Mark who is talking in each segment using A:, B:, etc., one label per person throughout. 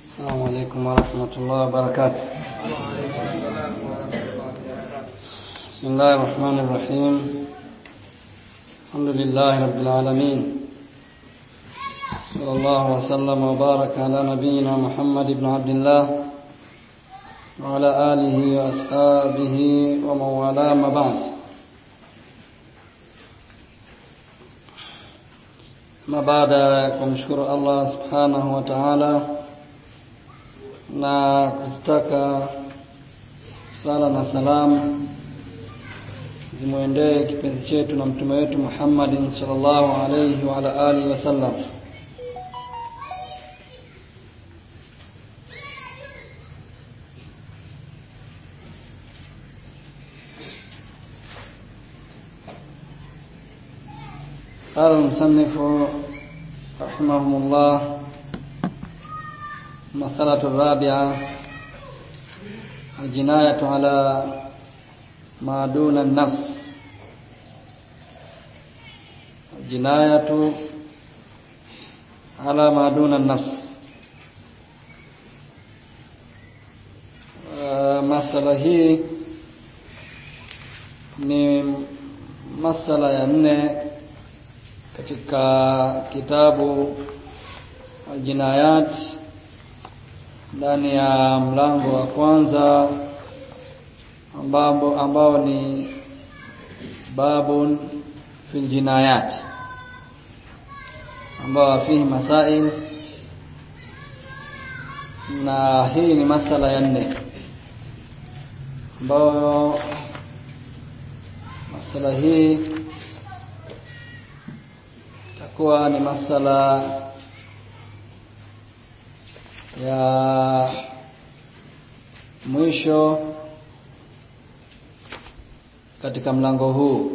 A: السلام عليكم ورحمة الله وبركاته بسم الله الرحمن الرحيم الحمد لله رب العالمين صلى الله وسلم وبارك على نبينا محمد بن عبد الله وعلى آله وأصحابه ومن والاه ما بعد na baada ya kumshukuru Allah subhanahu wa ta'ala na kutaka sala na salamu zimwendee kipenzi chetu na mtume wetu Muhammadin sallallahu alayhi wa ala alihi wasallam قال المصنف رحمه الله المسألة الرابعة الجناية على ما دون النفس الجناية على ما دون النفس masala hii ni masala ya nne katika kitabu Aljinayat ndani ya mlango wa kwanza ambao, ambao ni babun fil jinayat ambao fihi masail na hii ni masala ya nne ambayo masala hii itakuwa ni masala ya mwisho katika mlango huu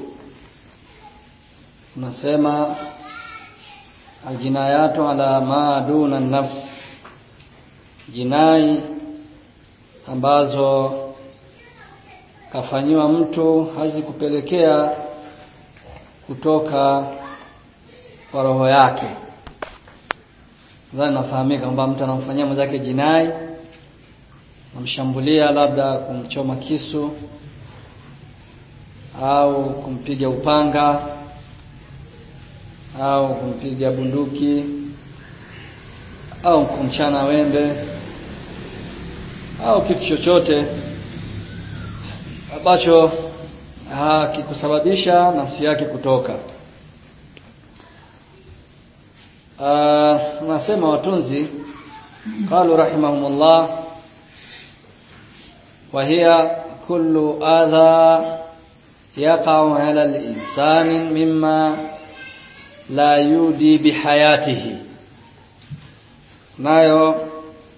A: unasema aljinayatu ala ma duna nafs jinai ambazo kafanyiwa mtu hazikupelekea kutoka kwa roho yake nadhani nafahamika kwamba mtu anamfanyia mwenzake jinai namshambulia labda kumchoma kisu au kumpiga upanga au kumpiga bunduki au kumchana wembe au kitu chochote ambacho hakikusababisha nafsi yake kutoka nasema watunzi qalu rahimahumullah wa hiya kullu adha yaqa'u 'ala al-insani mimma la yudi bihayatihi nayo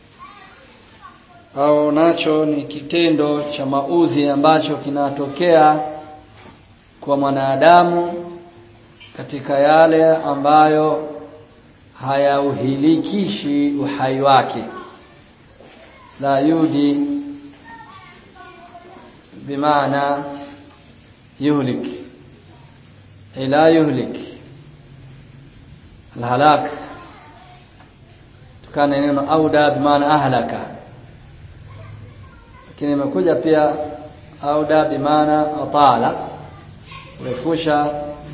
A: au nacho ni kitendo cha maudhi ambacho kinatokea kwa mwanadamu katika yale ambayo hayauhilikishi uhai wake la yudi bimaana yuhlik ila yuhlik alhalak tukana neno auda bimaana ahlaka lakini imekuja pia auda bimaana atala kurefusha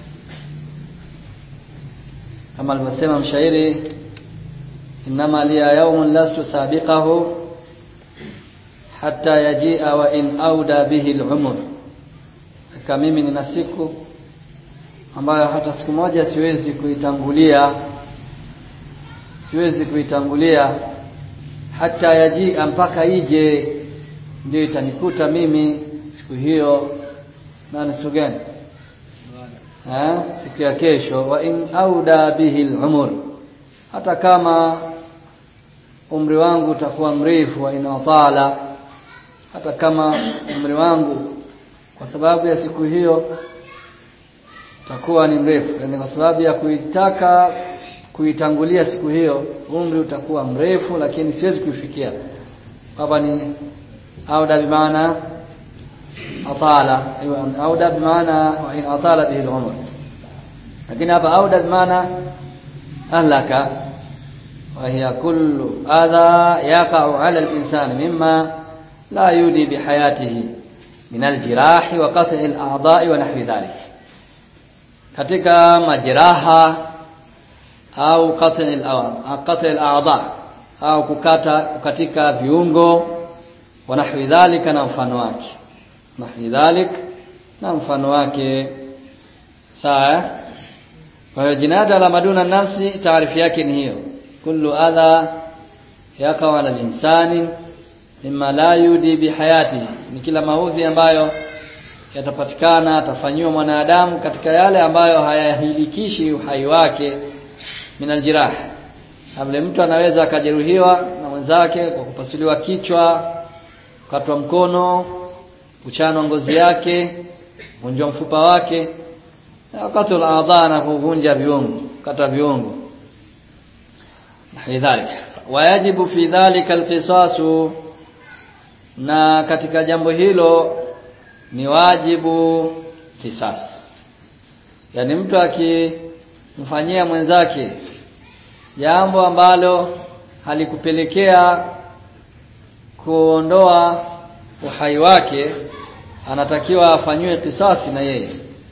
A: kama alivyosema mshairi inama liya yaumun lastu sabiqahu hatta yajia wa in auda bihi al-umr kama mimi nina siku ambayo hata siku moja siwezi kuitangulia siwezi kuitangulia hata yajia mpaka ije ndio itanikuta mimi siku hiyo na ni siku gani ha? siku ya kesho wa in auda bihi al-umr hata kama umri wangu utakuwa mrefu wa inatala hata kama umri wangu kwa sababu ya siku hiyo utakuwa ni mrefu yani kwa sababu ya kuitaka kuitangulia siku hiyo umri utakuwa mrefu lakini siwezi kuifikia hapa ni auda bimaana atala auda bimaana wa in atala bihi al-umr lakini hapa auda bimaana ahlaka وهي كل أذى يقع على الإنسان مما لا يودي بحياته من الجراح وقطع الأعضاء ونحو ذلك katika majeraha au qat'i al-a'dha au kukata kukatika viungo wa nahwi dhalika na mfano wake nahwi dhalik na mfano wake sawa kwa hiyo jinada la maduna nafsi taarifu yake ni hiyo kullu adha yakawa ala linsani mimma la yudi bihayatihi ni kila maudhi ambayo yatapatikana atafanyiwa mwanadamu katika yale ambayo hayahilikishi uhai wake minal jirah Kabla mtu anaweza akajeruhiwa na mwenzake kwa kupasuliwa kichwa, kukatwa mkono, kuchanwa ngozi yake, kuvunjwa mfupa wake, na wakati al na kuvunja viungo, kata viungo. Nahidhalik. Wayajibu fi dhalika alqisasu na katika jambo hilo ni wajibu kisasi. Yaani mtu akimfanyia mwenzake jambo ambalo halikupelekea kuondoa uhai wake anatakiwa afanyiwe kisasi na yeye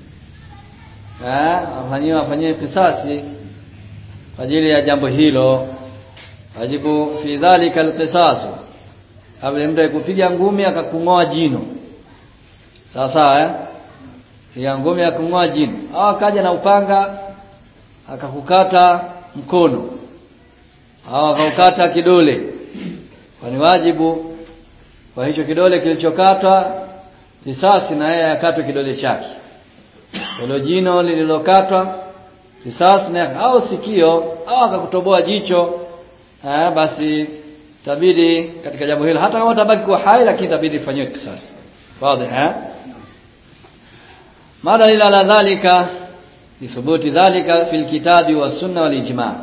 A: eh afanyiwe afanyiwe kisasi kwa ajili ya jambo hilo wajibu fi dhalika alqisasu kabla mtu kupiga ngumi akakung'oa jino sawa sawa eh ya ngumi akakung'oa jino au akaja na upanga akakukata mkono au akaukata kidole kwani wajibu kwa hicho kidole kilichokatwa kisasi na yeye akatwe kidole chake hilo jino lililokatwa kisasi na au sikio au akakutoboa jicho eh, basi tabidi katika jambo hilo hata kama utabaki kuwa hai lakini tabidi ifanywe kisasi wazi eh mada ila la dhalika lithubuti dhalika fil kitabi was sunna wal ijma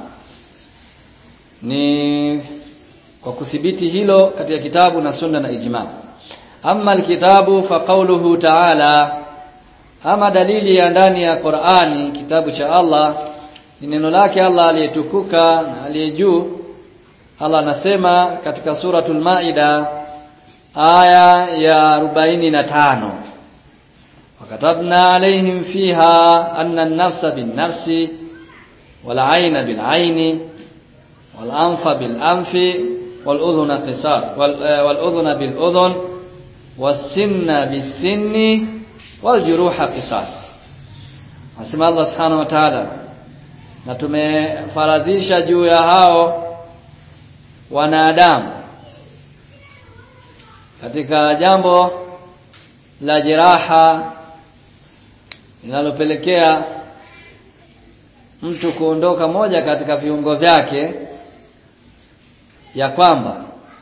A: ni kwa kuthibiti hilo katika kitabu na sunna na ijma amma alkitabu fa qawluhu ta'ala ama dalili ya ndani ya Qur'ani kitabu cha Allah ni neno lake Allah aliyetukuka na aliye juu Allah anasema katika suratul Maida aya ya 45 وكتبنا عليهم فيها أن النفس بالنفس والعين بالعين والأنف بالأنف والأذن قصاص والأذن بالأذن والسن بالسن والجروح قصاص Asema Allah Subhanahu wa Ta'ala na tumefaradhisha juu ya hao wanadamu katika jambo la jeraha linalopelekea mtu kuondoka moja katika viungo vyake ya kwamba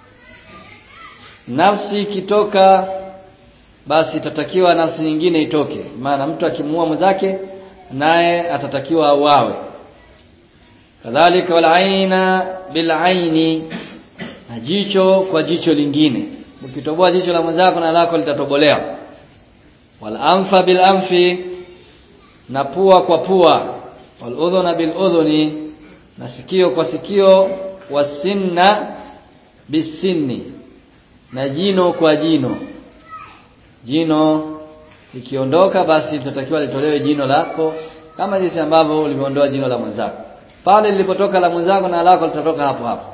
A: nafsi ikitoka basi itatakiwa nafsi nyingine itoke maana mtu akimuua mwenzake naye atatakiwa auawe kadhalika wal aina bil aini na jicho kwa jicho lingine ukitoboa jicho la mwenzako na lako litatobolewa wal anfa bil anfi na pua kwa pua wal udhuna bil udhuni na sikio kwa sikio wasinna bisinni na jino kwa jino jino ikiondoka basi litatakiwa litolewe jino lako kama jinsi ambavyo ulivyoondoa jino la mwenzako pale lilipotoka la mwenzako na lako litatoka hapo hapo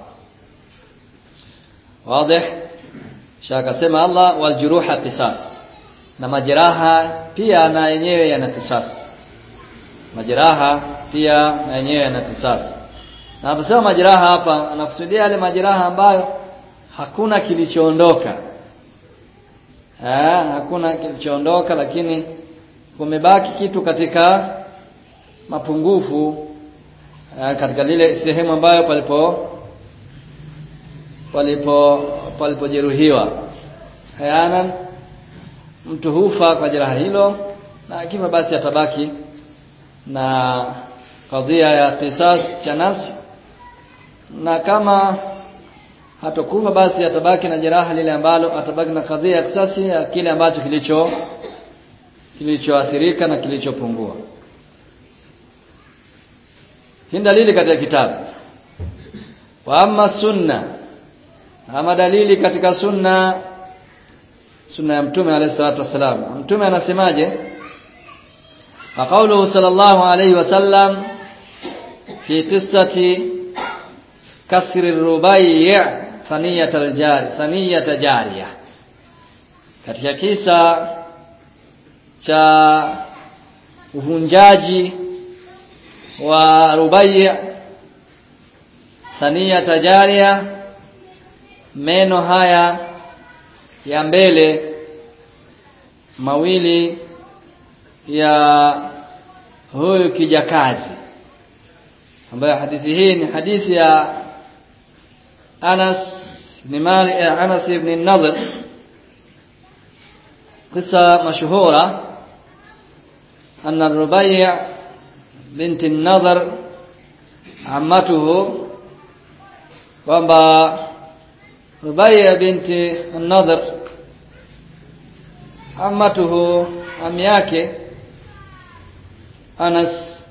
A: wazi shaka sema Allah wal juruha qisas na majeraha pia na yenyewe yana kisasi majeraha pia na yenyewe yana kisasi na anaposema majeraha hapa anakusudia yale majeraha ambayo hakuna kilichoondoka eh hakuna kilichoondoka lakini kumebaki kitu katika mapungufu eh, katika lile sehemu ambayo palipo palipo palipojeruhiwa hayana mtu hufa kwa jeraha hilo na akifa basi atabaki na kadhia ya kisas cha nafsi na kama hatokufa basi atabaki na jeraha lile ambalo atabaki na kadhia ya kisasi ya kile ambacho kilicho kilichoathirika na kilichopungua hii dalili katika kitabu wa amma sunna ama dalili katika sunna sunna ya mtume alayhi salatu wasalam mtume anasemaje فقوله صلى الله عليه وسلم في قصة كسر الربيع ثنية الجاري ثنية جارية katika kisa cha uvunjaji wa rubai thania tajaria meno haya ya mbele mawili ya huyu kijakazi ambayo hadithi hii ni hadithi ya Anas ibn Malik Anas ibn Nadhr قصة مشهورة أن الربيع بنت النضر عمته kwamba Rubaiya binti An-Nadhr amatuhu ami yake Anas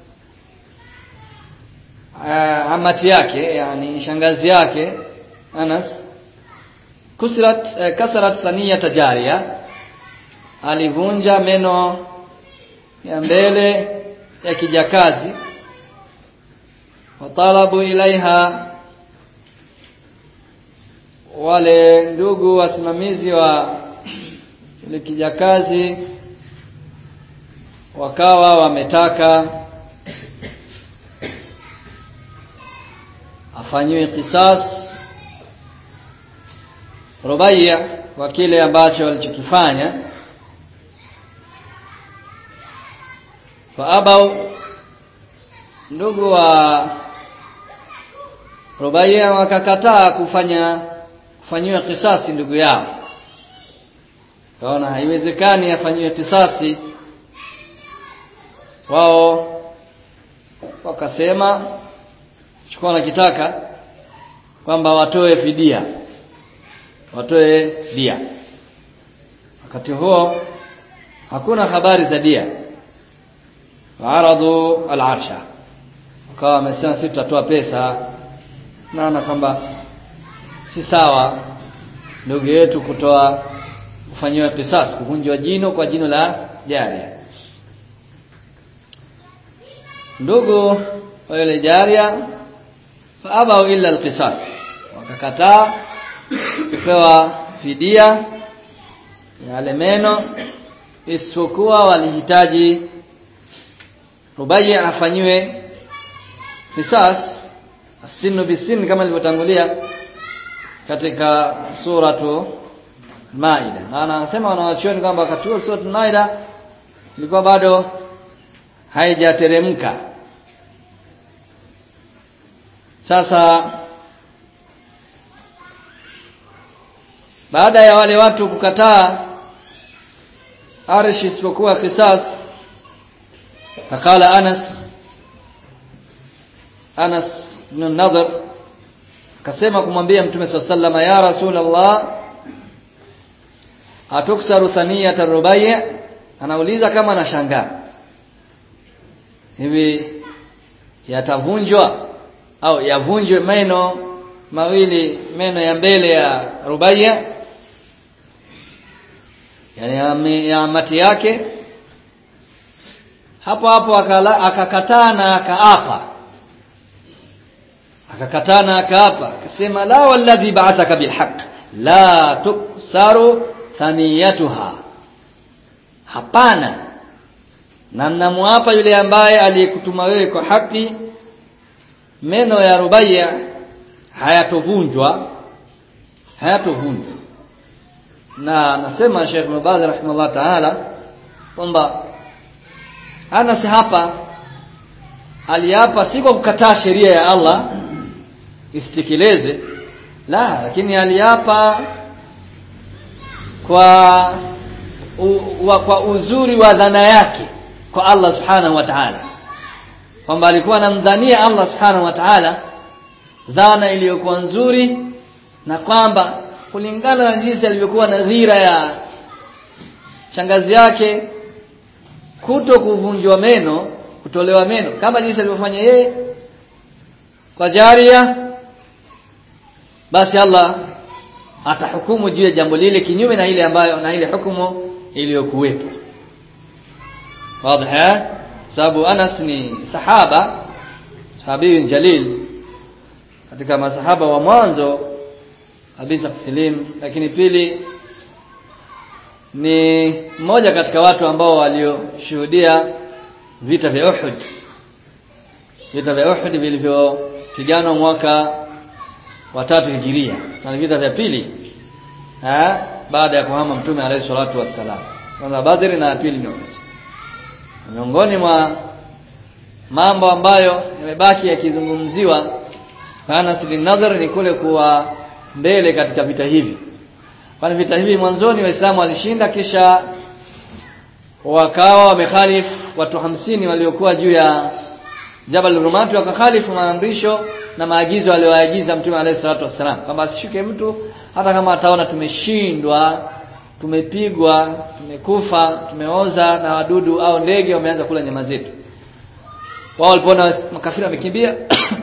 A: uh, amati yake yani shangazi yake Anas kusirat uh, kasarat thaniyata jariya alivunja meno ya mbele ya kijakazi watalabu ilaiha wale ndugu wasimamizi wa ile kijakazi wakawa wametaka afanyiwe kisas Rubaiya kwa kile ambacho walichokifanya faabau ndugu wa Rubaiya wakakataa kufanya kufanyiwa kisasi ndugu yao kaona haiwezekani afanyiwe kisasi wao wakasema chukua nakitaka kwamba watoe fidia watoe dia wakati huo hakuna habari za dia waaradu al-arsha wakawa wamesema sisi tutatoa pesa naona kwamba si sawa ndugu yetu kutoa kufanyiwa kisasi kuvunjwa jino kwa jino la jaria ndugu wa yule jaria faabau illa alqisas wakakataa kupewa fidia yale meno isipokuwa walihitaji Rubai afanyiwe kisas asinu bisin kama ilivyotangulia katika suratu Maida na anasema wanawachuoni kwamba wakati huo suratu Maida ilikuwa bado haijateremka sasa baada ya wale watu kukataa arshi isipokuwa kisas fakala Anas Anas ibn Nadhr akasema kumwambia Mtume SAW ya Rasulullah atuksaru thaniyat ar-rubai' anauliza kama anashangaa hivi yatavunjwa au yavunjwe meno mawili meno ya mbele ya rubaya yani ya mati yake hapo hapo akakataa na akaapa akakataa na akaapa akasema la walladhi ba'athaka bilhaq la tuksaru thaniyatuha hapana na namwapa yule ambaye aliyekutuma wewe kwa haki meno ya rubaya hayatovunjwa hayatovunjwa na nasema Sheikh Mubaz rahimahullah ta'ala kwamba Anas hapa aliapa si kwa kukataa sheria ya Allah isitekeleze la lakini aliapa kwa u, wa, kwa uzuri wa dhana yake kwa Allah subhanahu wa ta'ala kwamba alikuwa anamdhania Allah subhanahu wa ta'ala dhana iliyokuwa nzuri na kwamba kulingana na jinsi alivyokuwa na dhira ya shangazi yake kuto kuvunjwa meno kutolewa meno kama jinsi alivyofanya yeye kwa jaria basi Allah atahukumu juu ya jambo lile kinyume na ile ambayo na ile hukumu iliyokuwepo wazi sababu Anas ni sahaba sahabi jalil katika masahaba wa mwanzo kabisa kusilimu lakini pili ni mmoja katika watu ambao walioshuhudia vita vya Uhud vita vya Uhud vilivyopiganwa mwaka wa tatu hijiria na vita vya pili ha? baada ya kuhama mtume alayhi salatu wassalam kwanza Badr na pili ni Uhud miongoni mwa mambo ambayo yamebaki yakizungumziwa Anas bin Nadhr ni kule kuwa mbele katika vita hivi kwani vita hivi mwanzoni waislamu walishinda kisha wakawa wamekhalifu watu hamsini waliokuwa juu ya Jabal Rumati wakakhalifu maamrisho na maagizo aliyoagiza Mtume alayhi salatu wassalam kwamba asishuke mtu hata kama ataona tumeshindwa tumepigwa tumekufa tumeoza na wadudu au ndege wameanza kula nyama zetu wao walipoona makafiri wamekimbia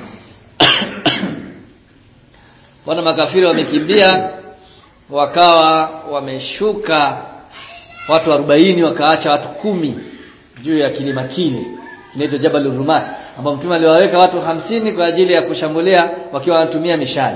A: wana makafiri wamekimbia wakawa wameshuka watu 40 wakaacha watu kumi juu ya kilima kile kinaitwa Jabal Rumat ambao mtume aliwaweka watu hamsini kwa ajili ya kushambulia wakiwa wanatumia mishale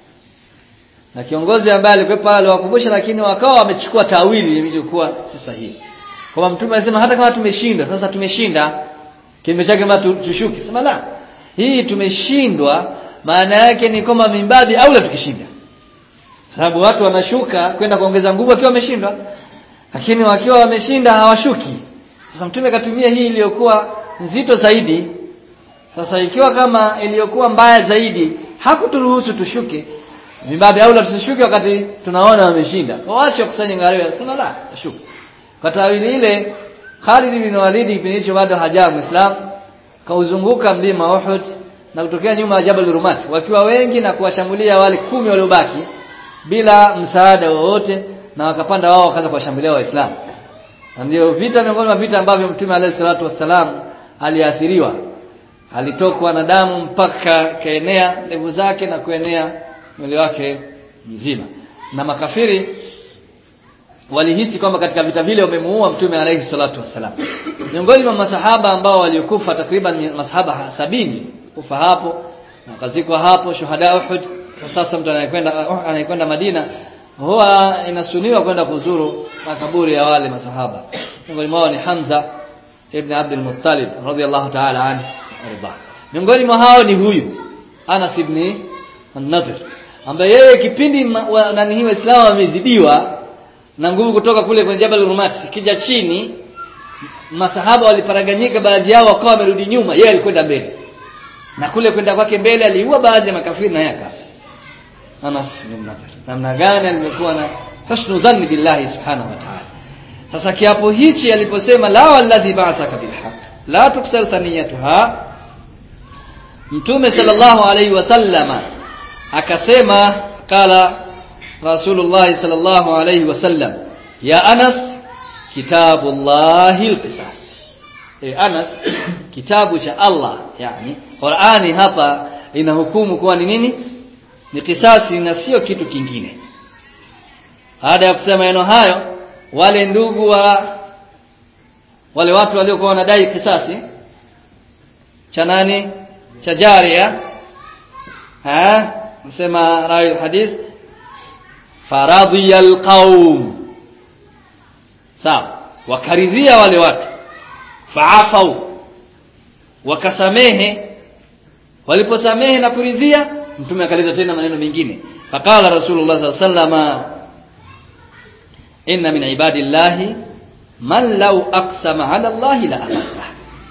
A: na kiongozi ambaye alikuwa pale aliwakumbusha lakini wakawa wamechukua tawili ilivyokuwa si sahihi kwa mtume alisema hata kama tumeshinda sasa tumeshinda kinyume chake kama tushuke sema la hii tumeshindwa maana yake ni kwamba mimbabi au la tukishinda sababu watu wanashuka kwenda kuongeza nguvu wakiwa wameshindwa lakini wakiwa wameshinda hawashuki sasa mtume akatumia hii iliyokuwa nzito zaidi sasa ikiwa kama iliyokuwa mbaya zaidi hakuturuhusu tushuke mimbabi au la tusishuke wakati tunaona wameshinda waache kusanya ngariwa sema la tushuke kwa tawili ile Khalid bin Walid kipindi hicho bado hajawa Muislam kauzunguka mlima Uhud na kutokea nyuma ya Jabal Rumat wakiwa wengi na kuwashambulia wale kumi waliobaki bila msaada wowote na wakapanda wao wakaanza kuwashambulia waislamu na ndio vita miongoni mwa vita ambavyo mtume alayhi salatu wassalam aliathiriwa alitokwa na damu mpaka kaenea ndevu zake na kuenea mwili wake mzima na makafiri walihisi kwamba katika vita vile wamemuua mtume alayhi salatu wassalam miongoni mwa masahaba ambao waliokufa takriban masahaba sabini kufa hapo na wakazikwa hapo shuhada Uhud sasa mtu anayekwenda anayekwenda Madina huwa inasuniwa kwenda kuzuru makaburi ya wale masahaba miongoni mwao ni Hamza ibn Abdul Muttalib radhiyallahu ta'ala anhu arda miongoni mwa hao ni huyu Anas ibn An-Nadhr ambaye yeye kipindi nani hii waislamu wamezidiwa na nguvu kutoka kule kwenye Jabal Rumat kija chini masahaba waliparaganyika baadhi yao wakawa wamerudi nyuma yeye alikwenda mbele na kule kwenda kwake mbele aliua baadhi ya makafiri na yaka Anas bin Nadhr namna gani alikuwa na husnu dhanni billahi subhanahu wa ta'ala sasa kiapo hichi aliposema la walladhi ba'athaka bilhaq la tuksar thaniyatuha mtume sallallahu alayhi wasallama akasema kala rasulullah sallallahu alayhi wasallam ya Anas kitabullahi alqisas e Anas kitabu cha Allah yani Qur'ani hapa inahukumu kuwa ni nini ni kisasi na sio kitu kingine baada ya kusema neno hayo wale ndugu wa wale watu waliokuwa wanadai kisasi cha nani cha jaria ha nasema rawi hadith faradhiya alqaum sawa wakaridhia wale watu faafau wakasamehe waliposamehe na kuridhia mtume akaleta tena maneno mengine faqala rasulullah sallallahu alaihi wasallam inna min ibadillahi man law aqsama ala allahi la abarra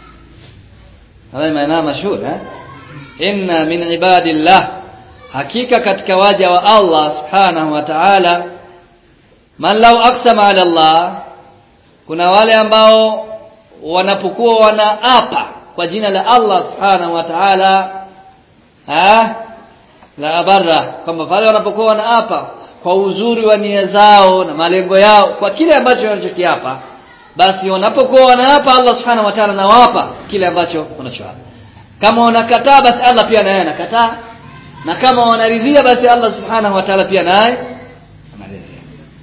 A: haya maana mashhur eh inna min ibadillah hakika katika waja wa Allah subhanahu wa ta'ala man law aqsama ala Allah kuna wale ambao wanapokuwa wanaapa kwa jina la Allah subhanahu wa ta'ala ah la abarra kwamba pale wanapokuwa wanaapa kwa uzuri wa nia zao na malengo yao kwa kile ambacho wanachokiapa basi wanapokuwa wanaapa Allah subhanahu wa ta'ala nawapa kile ambacho wanachoapa kama wanakataa basi Allah pia naye anakataa na kama wanaridhia basi Allah subhanahu wa ta'ala pia naye anaridhia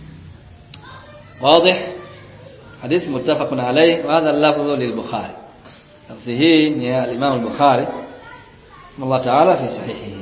A: واضح حديث متفق عليه وهذا اللفظ للبخاري لفظه هي الإمام البخاري الله تعالى في صحيحه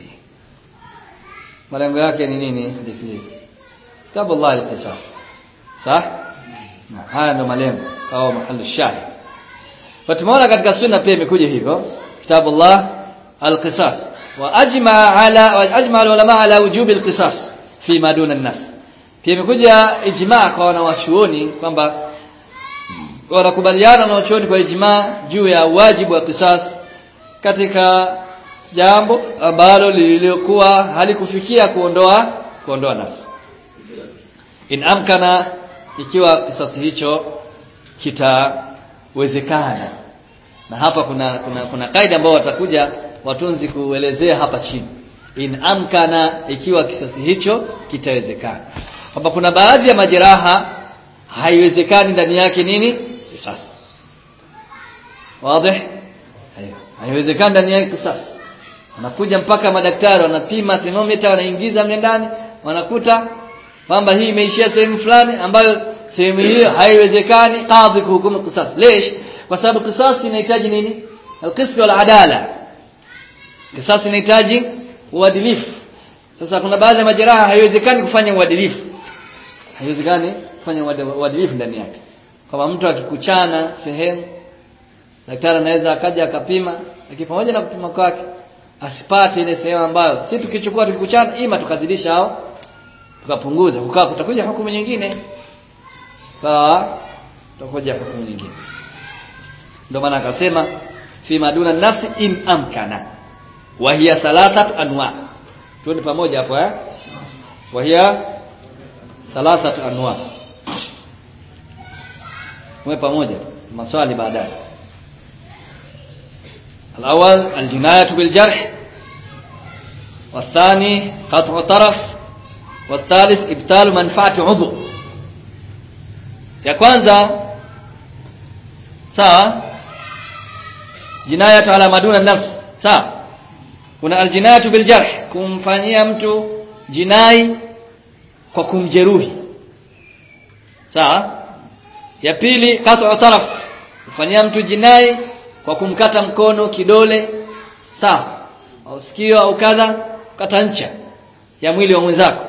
A: malengo yake ni nini hadithi hii kitabu Allah al-qisas sah na haya ndo malengo au mahali shahid kwa tumeona katika sunna pia imekuja hivyo kitabu Allah al-qisas wa ajma ala wa ajma ulama ala wujub al-qisas fi ma duna an-nas pia imekuja ijma kwa wanawachuoni kwamba wanakubaliana na wachuoni kwa ijma juu ya wajibu wa qisas katika jambo ambalo lililokuwa halikufikia kuondoa kuondoa nafsi in amkana ikiwa kisasi hicho kitawezekana na hapa kuna kuna kuna kaida ambayo watakuja watunzi kuelezea hapa chini in amkana ikiwa kisasi hicho kitawezekana kwamba kuna baadhi ya majeraha haiwezekani ndani yake nini kisasi wazi haiwezekani ndani yake kisasi wanakuja mpaka madaktari wanapima thermometer wanaingiza mle ndani wanakuta kwamba hii imeishia sehemu fulani ambayo sehemu hiyo haiwezekani kadhi kuhukumu qisas lesh kwa sababu qisas inahitaji nini alqism wal adala qisas inahitaji uadilifu sasa kuna baadhi ya majeraha haiwezekani kufanya uadilifu haiwezekani kufanya uadilifu ndani yake kama mtu akikuchana sehemu daktari anaweza akaja akapima lakini pamoja na kupima kwake asipate ile sehemu ambayo si tukichukua tukikuchana ima tukazidisha au tukapunguza kukaa kutakuja hukumu nyingine sawa tutakuja hukumu nyingine ndio maana akasema fi maduna nafsi in amkana wa hiya thalathat anwa tuende pamoja hapo eh wa hiya thalathat anwa mwe pamoja maswali baadaye الأول الجناية بالجرح والثاني قطع طرف والثالث إبطال منفعة عضو ya kwanza sawa jinayatu ala maduna nafs sawa kuna aljinayatu biljarh kumfanyia mtu jinai kwa kumjeruhi sawa ya pili qat'u taraf kufanyia mtu jinai kwa kumkata mkono kidole sawa au sikio au kadha kata ncha ya mwili wa mwenzako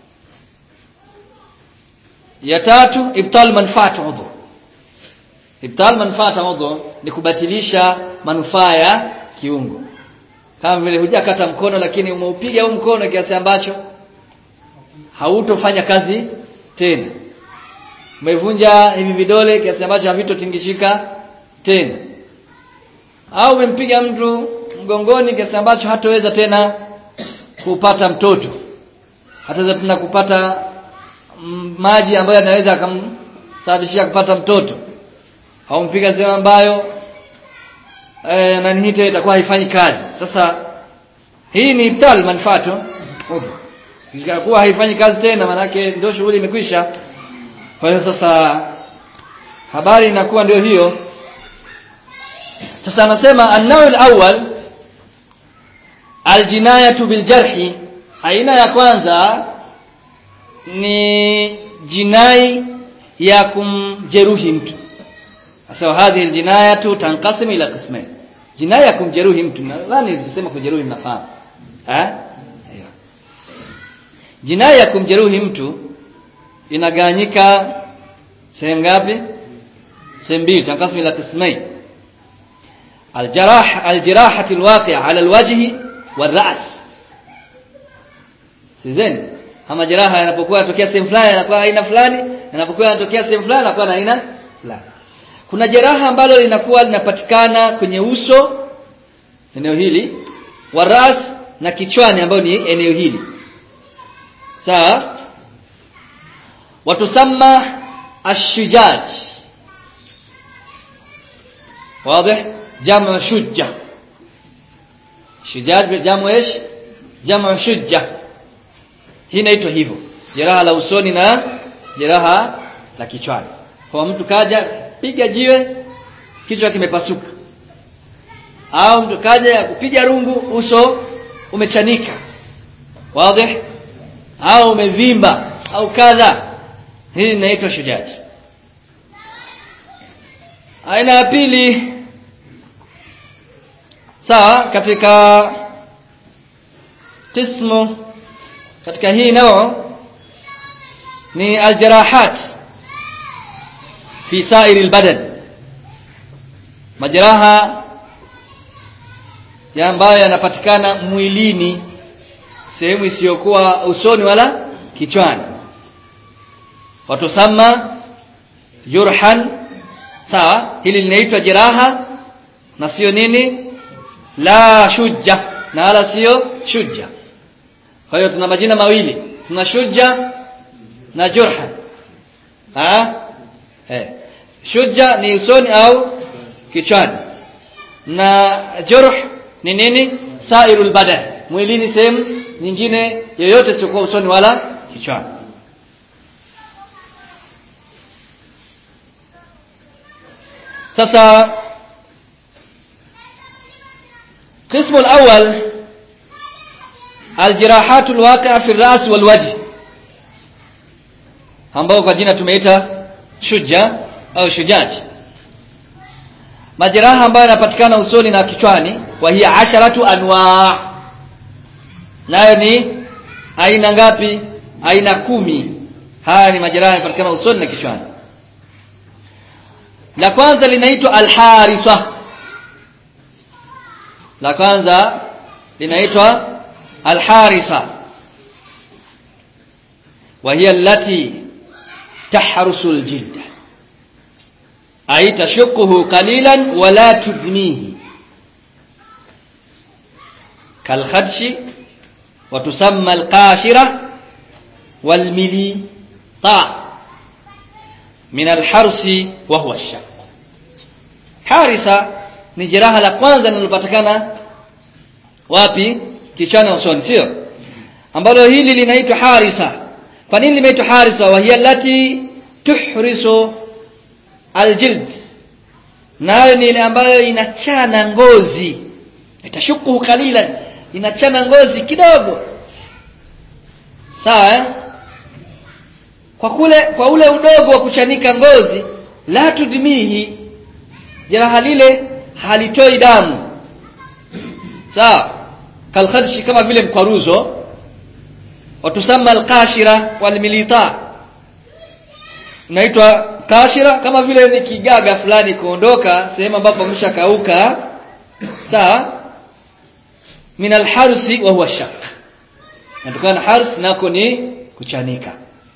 A: ya tatu ibtal manfaat udhu ibtal manfaat udhu ni kubatilisha manufaa ya kiungo kama vile hujakata mkono lakini umeupiga huu mkono kiasi ambacho hautofanya kazi tena umevunja hivi vidole kiasi ambacho havitotingishika tena au umempiga mtu mgongoni kiasi ambacho hataweza tena kupata mtoto hataweza tena kupata maji ambayo yanaweza akamsababishia kupata mtoto au mpiga sehemu ambayo eh, nani hii itakuwa haifanyi kazi sasa hii ni ibtal manfaatu udhu kuwa haifanyi kazi tena manake ndio shughuli imekwisha kwa hiyo sasa habari inakuwa ndio hiyo sasa anasema an-naw al-awwal al-jinayatu bil-jarhi aina ya kwanza ni jinai ya kumjeruhi mtu sasa hadhi al-jinayatu tanqasimu ila qismain jinai ya kumjeruhi mtu nadhani nilisema kujeruhi mnafahamu eh jinai ya kumjeruhi mtu inagawanyika sehemu ngapi sehemu mbili tanqasimu ila qismain الجراح الجراحة الواقعة على الوجه والرأس sizeni ama jeraha yanapokuwa yanatokea sehemu fulani yanakuwa aina fulani yanapokuwa yanatokea sehemu fulani yanakuwa na aina fulani kuna jeraha ambalo linakuwa linapatikana kwenye uso eneo hili wa ras na kichwani ambayo ni eneo hili sawa watusamma ashujaj واضح جمع شجة شجاج جمع ايش جمع شجة hii inaitwa hivyo jeraha la usoni na jeraha la kichwani kwa mtu kaja piga jiwe kichwa kimepasuka au mtu kaja kupiga rungu uso umechanika wazi au umevimba au kadha hii inaitwa shujaji aina ya pili sawa katika qismu katika hii nao ni aljarahat fi sairi albadan majeraha ya ambayo yanapatikana mwilini sehemu isiyokuwa usoni wala kichwani watusama jurhan sawa hili linaitwa jeraha na sio nini la shujja na wala sio shujja kwa hiyo tuna majina mawili tuna shujja na jurha ha eh shujja ni usoni au kichwani na jurh ni nini sairul badan mwilini sehemu nyingine yoyote sio usoni wala kichwani sasa قسم الأول الجراحات الواقعة في الرأس والوجه ambao kwa jina tumeita shuja au shujaji majeraha ambayo yanapatikana usoni na kichwani wa hiya asharatu anwa nayo ni aina ngapi aina kumi haya ni majeraha yanapatikana usoni na kichwani la kwanza linaitwa alharisa la kwanza linaitwa alharisa wa hiya allati tahrusu aljilda ay tashuquhu qalilan wa la tudmihi kalkhadshi wa tusamma alqashira walmilita min alharsi wa huwa ash harisa ni jeraha la kwanza linalopatikana wapi kichwani usoni sio ambalo hili linaitwa harisa kwa nini limeitwa harisa wa hiya allati tuhrisu aljild nayo ni ile ambayo inachana ngozi itashuku kalilan inachana ngozi kidogo sawa eh? kwa kule kwa ule udogo wa kuchanika ngozi la tudmihi jeraha lile halitoi damu sawa kalkhadshi kama vile mkwaruzo watusama alqashira walmilita inaitwa kashira kama vile ni kigaga fulani kuondoka sehemu ambapo ameshakauka sawa min alharsi wa huwa shaq natokana hars nako ni kuchanika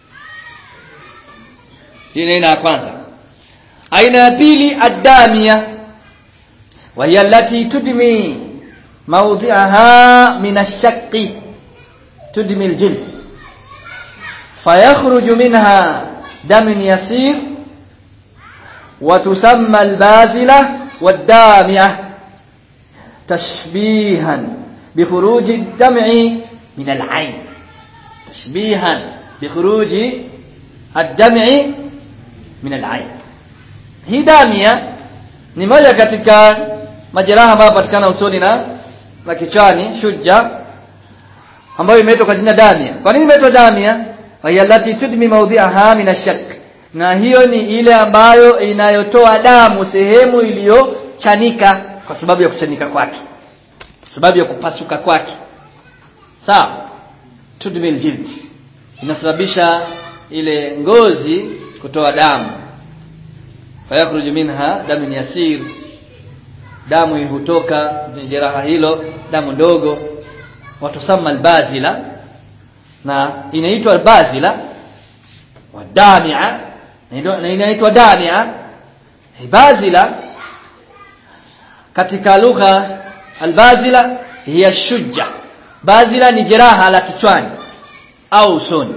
A: hii ni aina ya kwanza aina ya pili adamia wa hiya allati tudmi mawdi'aha min ash-shaqqi tudmi al-jild fayakhruju minha damun yasir wa tusamma al-bazila wad-dami'ah tashbihan بخروج الدمع من العين تشبيها بخروج الدمع من العين hii damia ni moja katika majeraha ambayo yanapatikana usoni na na kichwani shujja ambayo imeitwa kwa jina damia kwa nini imeitwa damia wayallati tudmi mawdhi'aha min ashak na hiyo ni ile ambayo inayotoa damu sehemu iliyochanika kwa sababu ya kuchanika kwake sababu ya kupasuka kwake sawa tudmi aljild inasababisha ile ngozi kutoa damu fayakhruju minha damun yasir damu hutoka kwenye jeraha hilo damu ndogo watusama albazila na inaitwa albazila wadamia na inaitwa damia bazila katika lugha albazila hiya shujja bazila ni jeraha la kichwani au usoni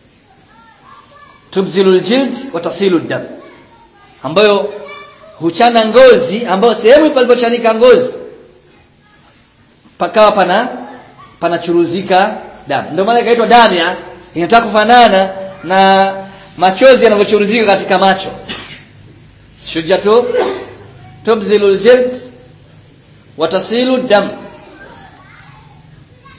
A: tubzilu aljild wa tasilu dam ambayo huchana ngozi ambayo sehemu palipochanika ngozi pakawa pana panachuruzika damu ndio maana ikaitwa damia inataka kufanana na machozi yanavyochuruzika katika macho shujatu tubzilu aljild wa tasilu dam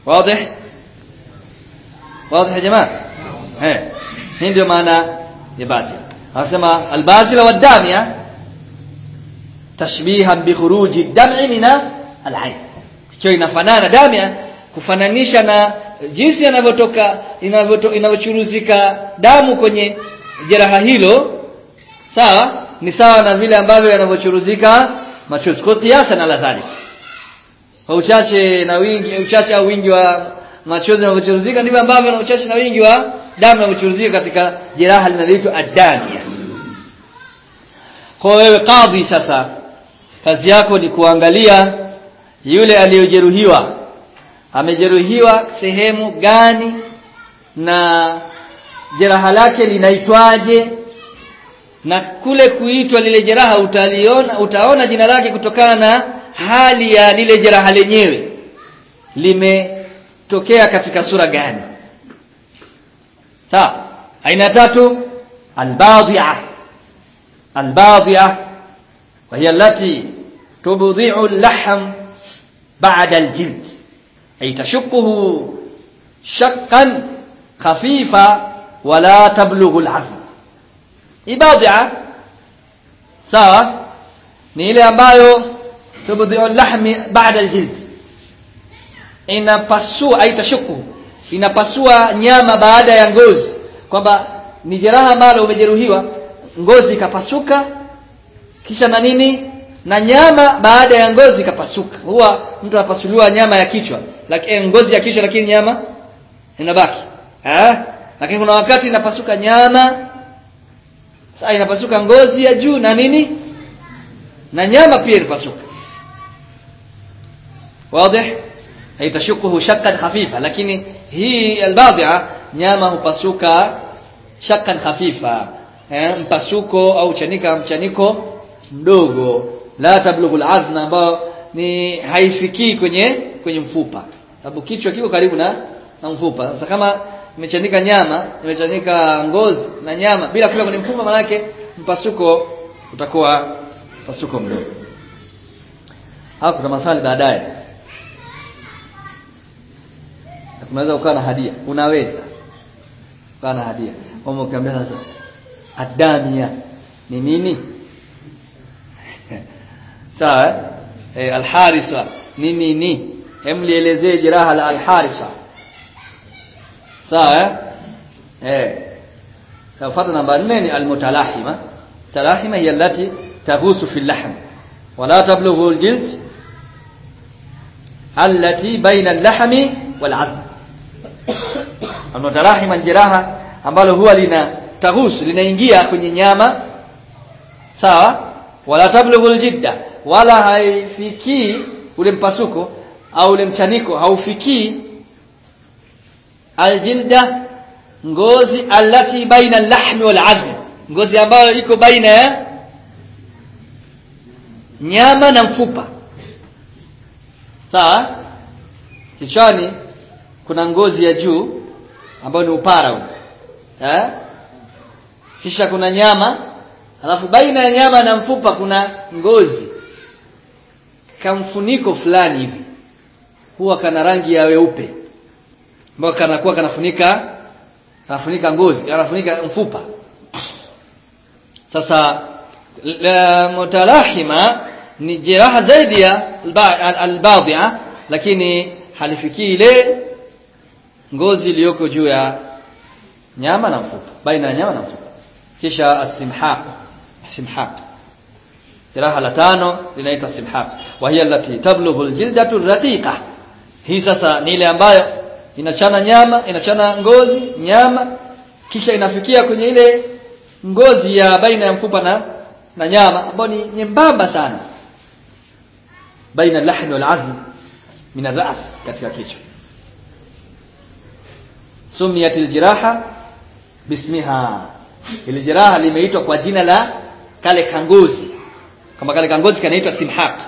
A: wazi wazi ya jamaa eh hii ndio maana ya basila anasema albasila wadamia tashbihan bi khuruji dam'i min al-ayn hiyo inafanana damia kufananisha na jinsi yanavyotoka inavyochuruzika damu kwenye jeraha hilo sawa ni sawa na vile ambavyo yanavyochuruzika machozi kwa kiasa na ladhali kwa uchache na wingi uchache au wingi wa machozi yanavyochuruzika ndivyo ambavyo na uchache na wingi wa damu yanavyochuruzika katika jeraha linaloitwa adamia kwa wewe kadhi sasa kazi yako ni kuangalia yule aliyojeruhiwa amejeruhiwa sehemu gani na jeraha lake linaitwaje na kule kuitwa lile jeraha utaliona utaona jina lake kutokana na hali ya lile jeraha lenyewe limetokea katika sura gani sawa aina tatu albadhi'a albadhi'a وهي التي تبضع اللحم بعد الجلد أي تشقه شقا خفيفا ولا تبلغ العظم ibadha sawa ni ile ambayo tubdhi'u lahmi ba'da aljild inapasua aitashuku inapasua nyama baada ya ngozi kwamba ni jeraha ambalo umejeruhiwa ngozi ikapasuka kisha na nini na nyama baada ya ngozi ikapasuka huwa mtu anapasuliwa nyama ya kichwa lakini ngozi ya kichwa lakini nyama inabaki eh lakini kuna wakati inapasuka nyama sasa inapasuka ngozi ya juu na nini na nyama pia inapasuka wazi haitashukuhu shakkan khafifa lakini hii albadhi'a nyama hupasuka shakkan khafifa eh, mpasuko au chanika mchaniko mdogo la tablughu al'azma ambao ni haifikii kwenye kwenye mfupa sababu kichwa kiko karibu na na mfupa sasa kama imechanika nyama imechanika ngozi na nyama bila kula kwenye mfupa manake mpasuko utakuwa mpasuko mdogo hapo kuna maswali baadaye unaweza ukawa na hadia unaweza ukawa na hadia kama ukiambia sasa adamia ni nini sawa eh alharisa ni nini hem lielezee jeraha la alharisa sawa eh tafuata namba 4 ni almutalahima talahima hiya allati taghusu fi al-lahm wala tablughu al-jild allati baina al-lahmi wal-'azm almutalahima jeraha ambalo huwa lina taghusu linaingia kwenye nyama sawa wala tablughu al-jidda wala haifikii ule mpasuko au ule mchaniko haufikii aljilda ngozi allati baina al-lahmi wal-'azm ngozi ambayo iko baina ya nyama na mfupa sawa kichwani kuna ngozi ya juu ambayo ni upara huu eh kisha kuna nyama alafu baina ya nyama na mfupa kuna ngozi kamfuniko fulani hivi huwa kana rangi ya weupe ambao kanakuwa kanafunika kanafunika ngozi kanafunika mfupa sasa la mutalahima ni jeraha zaidi ya albadhi'a lakini halifikii ile ngozi iliyoko juu ya nyama na mfupa baina ya nyama na mfupa kisha asimhaq simhaq jeraha la tano linaitwa simhaq wa hiya allati tablughu aljildatu raqiqa hii sasa ni ile ambayo inachana nyama inachana ngozi nyama kisha inafikia kwenye ile ngozi ya baina ya mfupa na na nyama ambayo ni nyembamba sana baina al-lahmi wal-azm min ar-ra's katika kichwa sumiyat al-jiraha bismiha ile jeraha limeitwa kwa jina la kale kangozi kama kale kangozi kanaitwa simhaq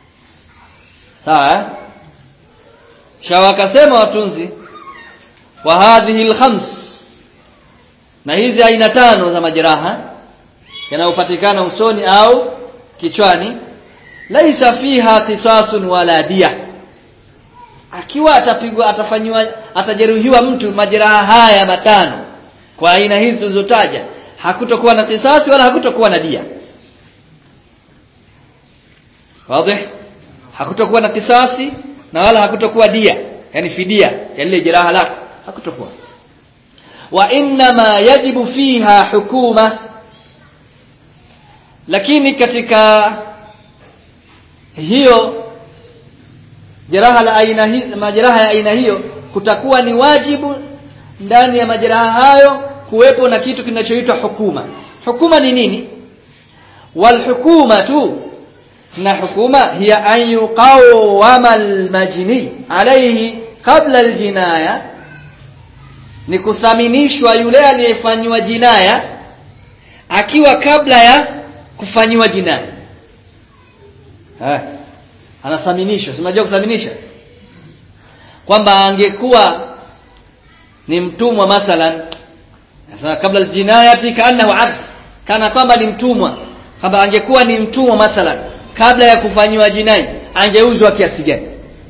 A: sawa shawa akasema watunzi wa hadhihi al-khams na hizi aina tano za majeraha yanayopatikana usoni au kichwani laisa fiha qisasun wala dia akiwa atapigwa atafanywa atajeruhiwa mtu majeraha haya matano kwa aina hizi tulizotaja hakutokuwa na kisasi wala hakutokuwa na dia wazi hakutokuwa na kisasi na wala hakutokuwa dia yani fidia ya lile jeraha lako hakutokuwa wa inma yajibu fiha hukuma lakini katika hiyo jeraha la aina hii majeraha ya aina hiyo kutakuwa ni wajibu ndani ya majeraha hayo kuwepo na kitu kinachoitwa hukuma hukuma ni nini wal hukumatu na hukuma hiya an yuqawwama al majni alayhi qabla al jinaya ni kuthaminishwa yule aliyefanywa jinaya akiwa kabla ya kufanywa jinaya eh anathaminishwa unajua kuthaminisha kwamba angekuwa ni mtumwa mathalan sasa kabla aljinayati kaannahu abd kana kwamba ni mtumwa kwamba angekuwa ni mtumwa mathalan kabla ya kufanywa jinai angeuzwa kiasi gani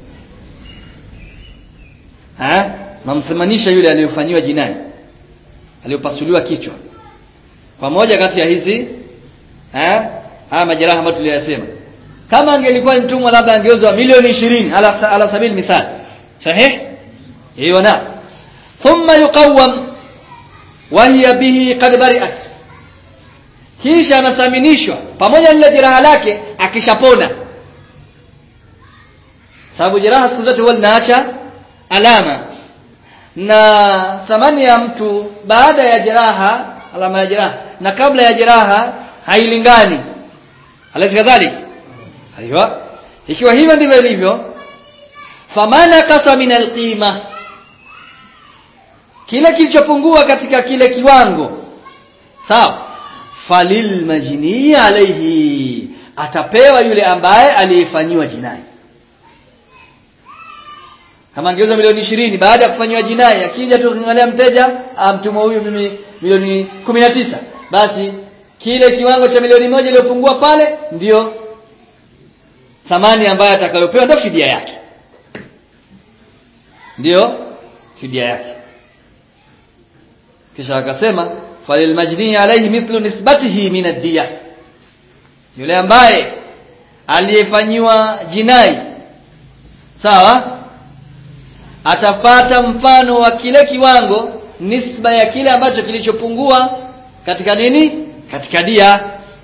A: ha namthamanisha yule aliyofanyiwa jinai aliyopasuliwa kichwa kwa moja kati ya hizi ha haya majeraha ambayo tuliyasema kama angelikuwa mtumwa labda angeuzwa milioni 20 ala, ala sabili mithal sahih hiyo na thumma yuqawwam wa hiya bihi qad bari'at kisha anathaminishwa pamoja na lile jeraha lake akishapona sababu jeraha siku zote huwa linaacha alama na thamani ya mtu baada ya jeraha alama ya jeraha na kabla ya jeraha hailingani alazi kadhalika aiwa ikiwa hivyo ndivyo ilivyo famana kasa min alqima kile kilichopungua katika kile kiwango sawa falil majni alayhi atapewa yule ambaye aliyefanyiwa jinai kama angeuza milioni ishirini baada ya kufanywa jinai akija tu kingalia mteja amtumwa huyu mimi milioni kumi na tisa basi kile kiwango cha milioni moja iliyopungua pale ndio thamani ambayo atakayopewa ndio fidia yake ndio fidia yake kisha akasema falil majni alayhi mithlu nisbatihi min ad-diya yule ambaye aliyefanyiwa jinai sawa atapata mfano wa kile kiwango nisba ya kile ambacho kilichopungua katika nini katika dia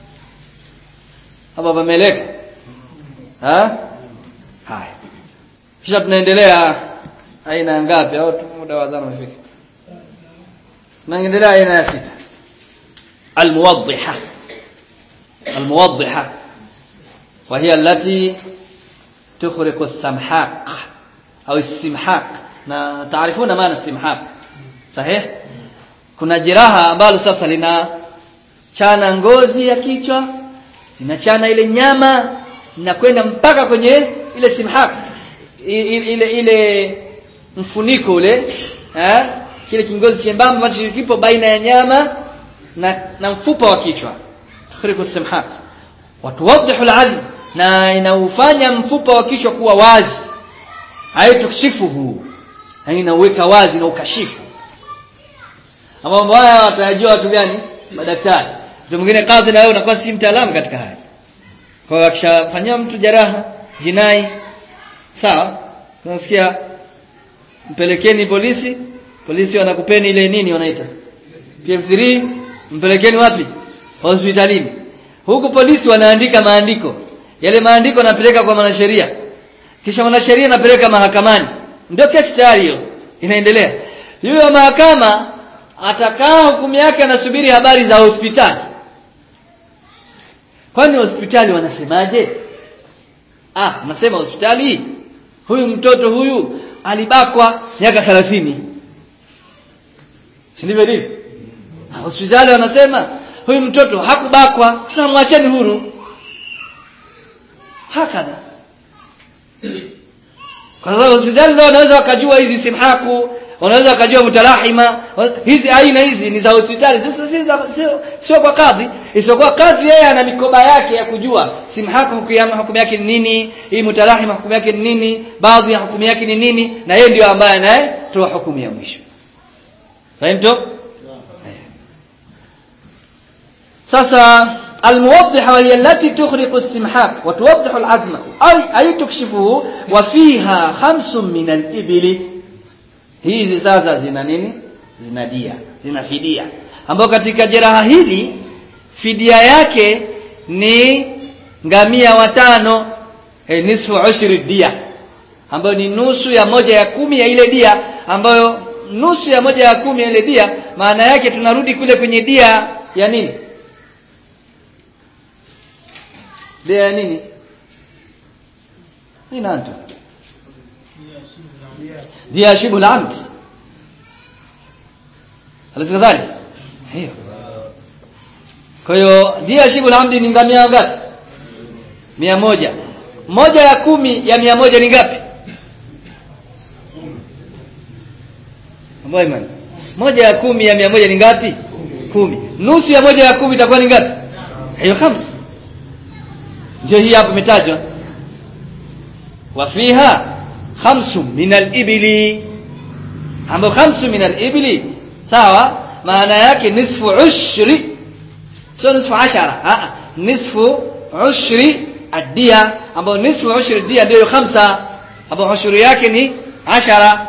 A: hapa pameleka ha haya kisha tunaendelea aina ngapi au muda wa adhana umefika tunaendelea aina ya sita almuwaddiha almuwaddiha وهي التي تخرق السمحاق au istimhaq na taarifuna maana istimhaq sahih kuna jeraha ambalo sasa lina chana ngozi ya kichwa linachana ile nyama inakwenda mpaka kwenye ile simhaq ile ile, ile mfuniko ule eh kile kingozi chembamba ambacho kipo baina ya nyama na, na mfupa wa kichwa tukhriku simhaq watuwadhihu alazm na inaufanya mfupa wa kichwa kuwa wazi haitukshifuhu inauweka wazi na ukashifu ama mambo haya watajua watu gani madaktari mtu mwingine kadhi na wewe unakuwa si mtaalamu katika haya kwa hiyo akishafanyia mtu jeraha jinai sawa tunasikia mpelekeni polisi polisi wanakupeni ile nini wanaita PF3 mpelekeni wapi hospitalini huku polisi wanaandika maandiko yale maandiko napeleka kwa mwanasheria kisha mwanasheria anapeleka mahakamani ndio kesi tayari hiyo inaendelea yule wa mahakama atakaa hukumu yake anasubiri habari za hospitali kwani hospitali wanasemaje ah nasema hospitali huyu mtoto huyu alibakwa miaka 30 si ndivyo ndivyo hospitali wanasema huyu mtoto hakubakwa sasa mwacheni huru hakadha kwa sababu hospitali ndio wanaweza wakajua hizi simhaku wanaweza wakajua mutalahima hizi aina hizi ni za hospitali sio si, sio kwa kadhi isipokuwa kadhi yeye ana mikoba yake ya kujua simhaka hukumu yake ni nini hii mutarahima hukumu yake ni nini baadhi ya hukumu yake ni nini na yeye ndio ambaye anayetoa hukumu ya mwisho fahimto sasa الموضحة وهي التي تخرق السمحاق وتوضح العظم أي, أي تكشفه وفيها خمس من الإبل hizi sasa zina nini zina dia zina fidia ambayo katika jeraha hili fidia yake ni ngamia watano e, nisfu ushri dia ambayo ni nusu ya moja ya kumi ya ile dia ambayo nusu ya moja ya kumi ya ile dia maana yake tunarudi kule kwenye dia ya nini dia ya nini ni nanto dia shibul amd alaysa kadhalik hiyo kwa hiyo dia shibul amdi ni ngamia ngapi mia moja moja ya kumi ya mia moja ni ngapi ambayo imani moja ya kumi ya mia moja ni ngapi kumi nusu ya moja ya kumi itakuwa ni ngapi hiyo khamsa ndio hii hapo imetajwa wa fiha khamsu min al-ibli ambapo khamsu min al-ibli sawa maana yake nisfu ushri sio nisfu ashara a nisfu ushri adia ambapo nisfu ushri dia ndio khamsa ambapo ushri yake ni ashara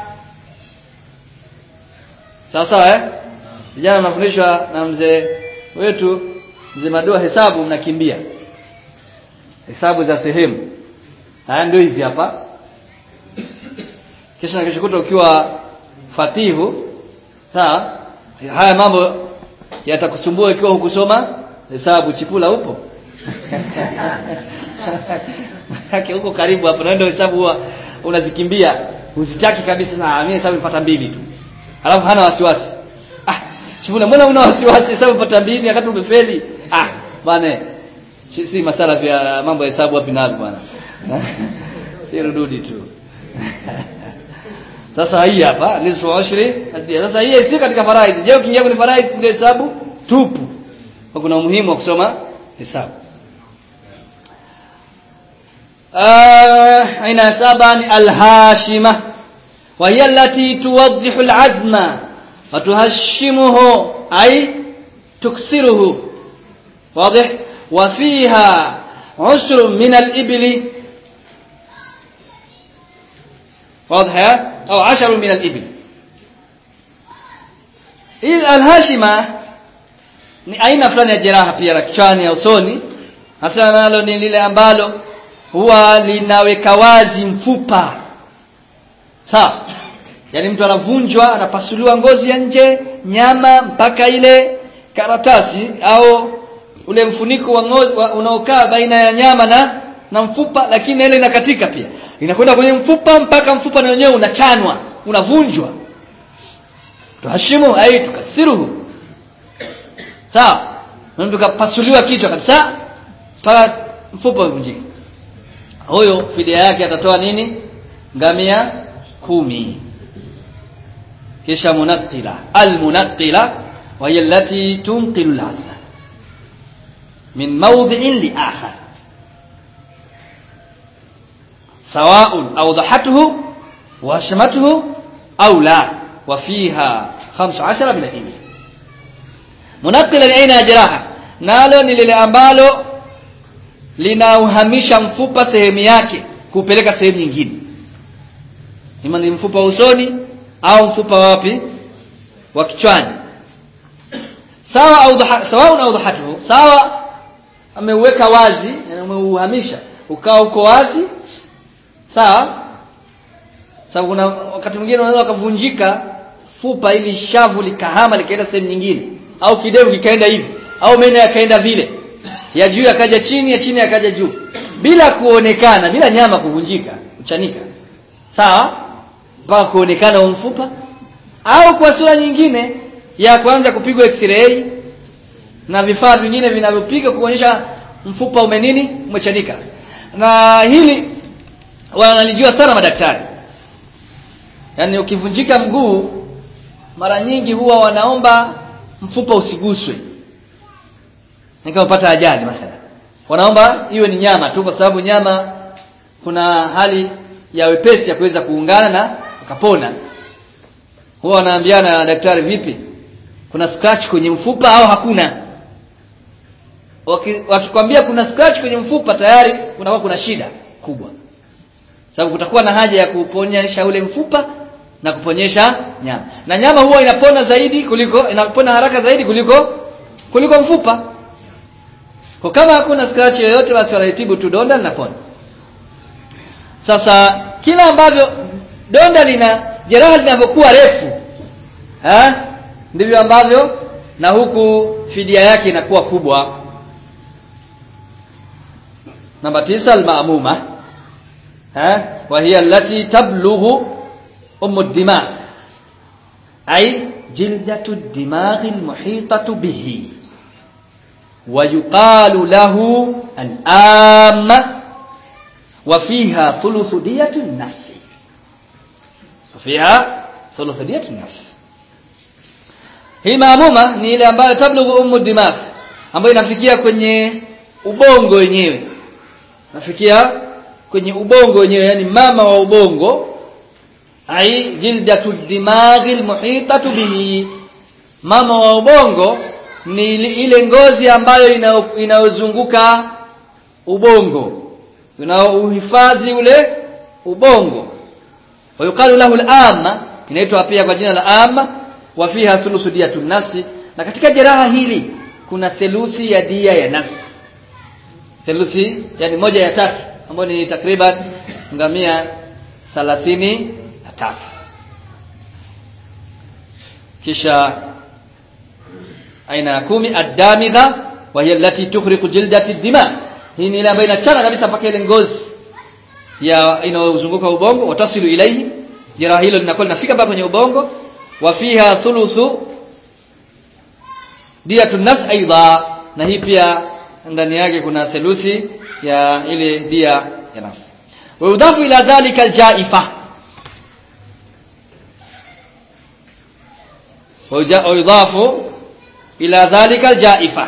A: sawa sawa eh vijana mnafundishwa na mzee wetu mzee madoa hesabu mnakimbia hesabu za sehemu haya ndio hizi hapa kisha na kesho kutwa ukiwa fatihu sawa haya mambo yatakusumbua ikiwa hukusoma hesabu chipula upo yake huko karibu hapo na ndio hesabu huwa unazikimbia uzitaki kabisa na mimi hesabu nipata mbili tu alafu hana wasiwasi ah chipula mbona una wasiwasi hesabu nipata mbili wakati umefeli ah bwana si masala vya mambo ya hesabu wapi napi bwana si rududi tu sasa hii hapa nisfu ashri sasa hii si katika faraidhi je ukiingia kwenye faraidhi ndio hesabu tupu kwa kuna umuhimu wa kusoma hesabu aina ya saba ni alhashima وهي التي توضح العزم وتهشمه أي تكسره واضح وفيها عشر من الإبل واضح أو عشر من الإبل hii alhashima ni aina fulani ya jeraha pia la kichwani au usoni hasa nalo ni lile ambalo huwa linaweka wazi mfupa sawa yaani mtu anavunjwa anapasuliwa ngozi ya nje nyama mpaka ile karatasi au ule mfuniko wa ngozi unaokaa baina ya nyama na na mfupa lakini ile inakatika pia inakwenda kwenye mfupa mpaka mfupa na wenyewe unachanwa unavunjwa tuhashimu ai tukasiruhu sawa mtu kapasuliwa kichwa kabisa mpaka mfupa uvunjike huyo fidia yake atatoa nini ngamia kumi kisha munaqila almunaqila wa hiya allati tunqilu alazma min mawdhi'in li akhar سواء أوضحته وهشمته أو لا وفيها خمس عشر من الإبل منقل العين جراحة nalo ni lile ambalo linauhamisha mfupa sehemu yake kupeleka sehemu nyingine ima ni mfupa usoni au mfupa wapi wa kichwani sawa au sawa au dhahatuhu sawa ameuweka wazi ameuhamisha ukawa uko wazi sawa sababu kuna wakati mwingine unaweza ukavunjika fupa ili shavu likahama likaenda sehemu nyingine au kidevu kikaenda hivi au meno yakaenda vile ya juu yakaja chini ya chini yakaja juu bila kuonekana bila nyama kuvunjika kuchanika sawa mpaka kuonekana mfupa au kwa sura nyingine ya kwanza kupigwa x-ray na vifaa vingine vinavyopiga kuonyesha mfupa umenini umechanika na hili wanalijua sana madaktari yaani ukivunjika mguu mara nyingi huwa wanaomba mfupa usiguswe kama upata ajali mathalan wanaomba iwe ni nyama tu kwa sababu nyama kuna hali ya wepesi ya kuweza kuungana na ukapona huwa wanaambiana na daktari vipi kuna scratch kwenye mfupa au hakuna wakikwambia kuna scratch kwenye mfupa tayari kunakuwa kuna shida kubwa sababu kutakuwa na haja ya kuponyesha ule mfupa na kuponyesha nyama na nyama huwa inapona zaidi kuliko inapona haraka zaidi kuliko kuliko mfupa kwa kama hakuna scratch yoyote basi wanaitibu tu donda linapona sasa kila ambavyo donda lina jeraha linavyokuwa refu eh ndivyo ambavyo na huku fidia yake inakuwa kubwa namba tisa al-ma'muma eh wa hiya allati tablughu umu ad-dimagh ay jildatu ad-dimagh al-muhitatu bihi wa yuqalu lahu al-amma wa fiha thuluthu diyatu an-nafs fiha thuluthu diyatu an-nafs hii maamuma ni ile ambayo tablughu umu dimagh ambayo inafikia kwenye ubongo wenyewe nafikia kwenye ubongo wenyewe yani mama wa ubongo ai jildatu dimaghi almuhitatu bihi mama wa ubongo ni ile ngozi ambayo inayozunguka ubongo inaohifadhi ule ubongo wayukalu lahu al-amma inaitwa pia kwa jina la amma wa fiha thuluthu diyatun nafsi na katika jeraha hili kuna theluthi ya dia ya nafsi theluthi yani moja ya tatu ambayo ni takriban ngamia thalathini na tatu kisha aina ya kumi ad-damigha wa hiya allati tukhriqu jildati dima hii ni ile ambayo inachana kabisa mpaka ile ngozi ya inayozunguka ubongo watasilu ilaihi jeraha hilo linakuwa linafika mpaka kwenye ubongo wa fiha thuluthu diyatun nafs aidha na hii pia ndani yake kuna theluthi ya ile dia ya nafsi wa yudafu ila dhalika aljaifa wa yudafu ila dhalika aljaifa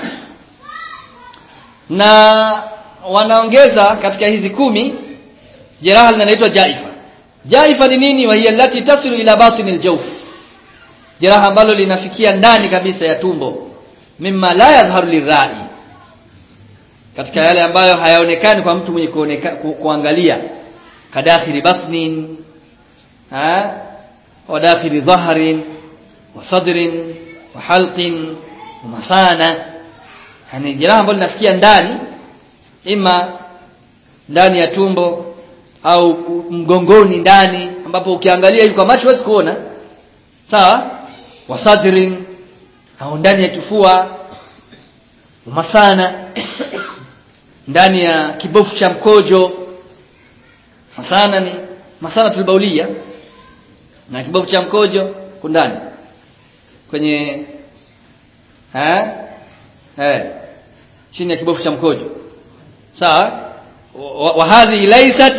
A: na wanaongeza katika hizi kumi jeraha linaloitwa jaifa jaifa ni nini wa hiya allati tasilu ila batinil jawf jeraha ambalo linafikia ndani kabisa ya tumbo mimma la yadhharu lirai katika yale ambayo hayaonekani kwa mtu mwenye kuoneka, ku, kuangalia kadakhili batnin ha wa dakhili dhahrin wa sadrin wa halqin wa mathana yani jeraha ambalo linafikia ndani ima ndani ya tumbo au mgongoni ndani ambapo ukiangalia hivi kwa macho huwezi kuona sawa wa sadrin au ndani ya kifua masana ndani ya kibofu cha mkojo masana ni masana tulbaulia na kibofu cha mkojo kundani kwenye eh eh chini ya kibofu cha mkojo sawa wa hadhi laysat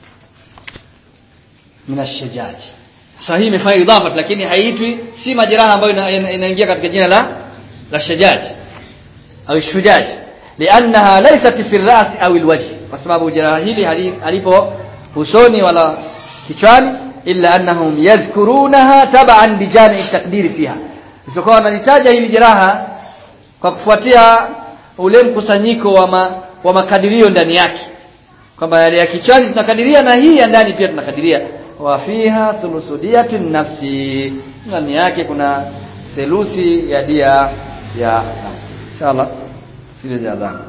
A: min ash-shajaj sasa hii imefanya idhafa lakini haiitwi si majeraha ambayo inaingia katika jina la la shajaj au shujaj liannaha laysat fi ar-ras au al-wajh kwa sababu jeraha hili halipo usoni wala kichwani illa annahum yadhkurunaha tab'an li jami' at-taqdir fiha isipokuwa wanalitaja hili jeraha kwa kufuatia ule mkusanyiko wa ma, wa makadirio ndani yake kwamba yale ya kichwani tunakadiria na hii ya ndani pia tunakadiria wa fiha thuluthu diyatin nafsi ndani yake kuna theluthi ya dia ya nafsi inshallah sile za adhana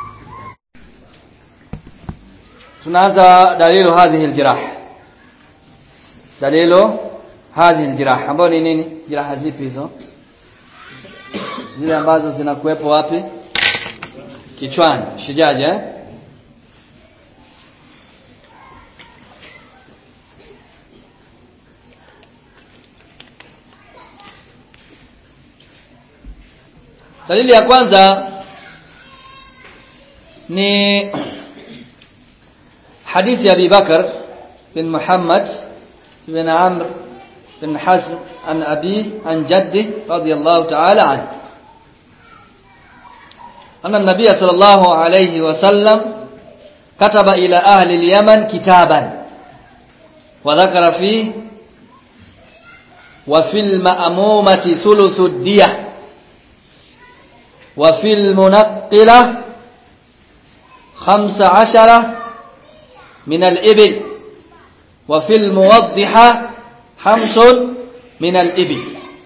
A: tunaanza dalilu hadhihi aljirah dalilu hadhihi aljirah ambayo ni nini jiraha zipi hizo zile ambazo zinakuwepo wapi kichwani shijaji eh dalili ya kwanza ni hadithi ya Abi Bakar bin Muhammad bin Amr bin Hazm an abi an jaddi radiyallahu ta'ala anhu anna an-nabiy sallallahu alayhi wasallam kataba ila ahli al-yaman kitaban wa dhakara fi wa fil ma'mumati thuluthu ad-diyah wa fil munaqqilah 15 min al-ibil wa fil muwaddiha hamsun min al-ibil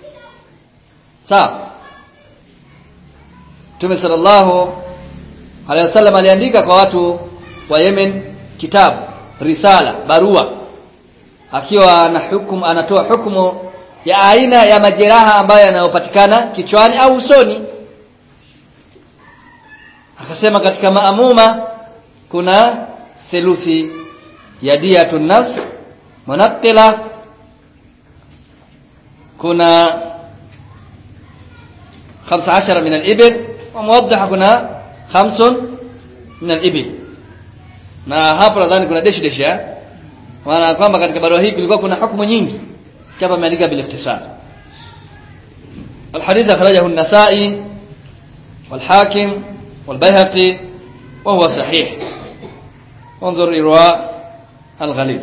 A: sawa Mtume sallallahu alaihi wasallam aliandika kwa watu wa Yemen kitabu risala barua akiwa ana hukumu anatoa hukumu ya aina ya majeraha ambayo yanayopatikana kichwani au usoni akasema katika maamuma kuna theluthi ya diyatun nafs munaqila kuna 15 من الإبل وموضح kuna 5 من الإبل na hapo nadhani kuna dash dash ya maana kwamba katika barua hii kulikuwa kuna hukumu nyingi kama ameandika bil ikhtisar الحديث أخرجه النسائي والحاكم والبيهقي وهو صحيح انظر إرواء الغليل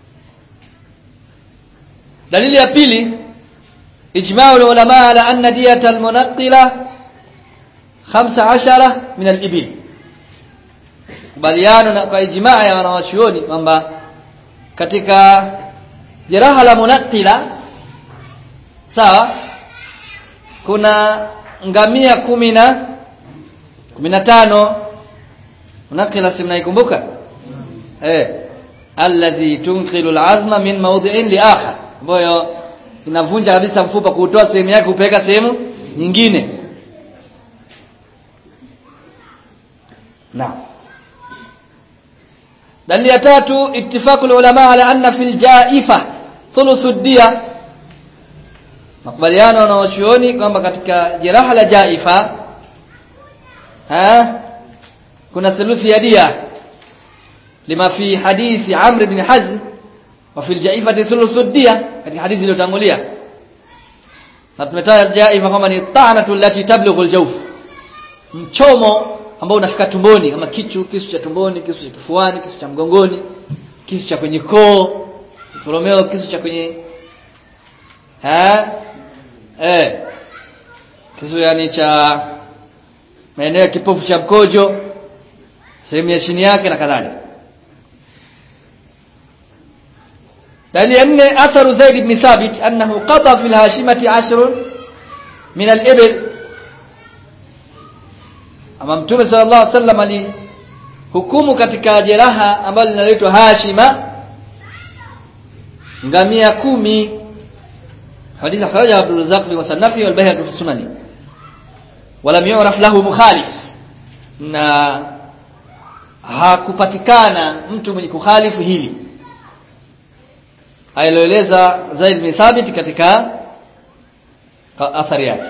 A: دليل ya pili إجماع العلماء على أن دية المنقلة خمس عشرة من الإبل kubaliano na kwa ijmaa ya wanawachuoni kwamba katika jeraha la munakila sawa kuna ngamia kumi na kumi na tano munakila si mnaikumbuka eh alladhi tunqilu alazma min mawdi'in li akhar ambayo inavunja kabisa mfupa kuutoa sehemu yake kupeleka sehemu nyingine naam dalili ya tatu ittifaqu ulama ala anna fil jaifa thuluthu dia makubaliano na wachuoni kwamba katika jeraha la jaifa ha kuna thuluthi ya dia lima fi hadithi amr ibn hazm wa fil jaifati thuluthu dia katika hadithi iliyotangulia na tumetaja jaifa kama ni ta'natu allati tablughu al-jawf mchomo ambao unafika tumboni kama kichu kisu cha tumboni kisu cha kifuani kisu cha mgongoni kisu cha kwenye koo koromeo kisu cha kwenye ha eh kisu yani cha maeneo ya kipofu cha mkojo sehemu ya chini yake na kadhalika dalili ya nne atharu zaid ibn thabit annahu qada fi al-hashimati ashrun min al-ibil ama mtume sallallahu alaihi wasallam alihukumu katika jeraha ambalo linaitwa hashima ngamia kumi hadithi akhraja Abdul Razzaq fi musannaf wal Bayhaqi fi sunani wala yu'raf lahu mukhalif na hakupatikana mtu mwenye kukhalifu hili ailoeleza Zaid bin Thabit katika athari yake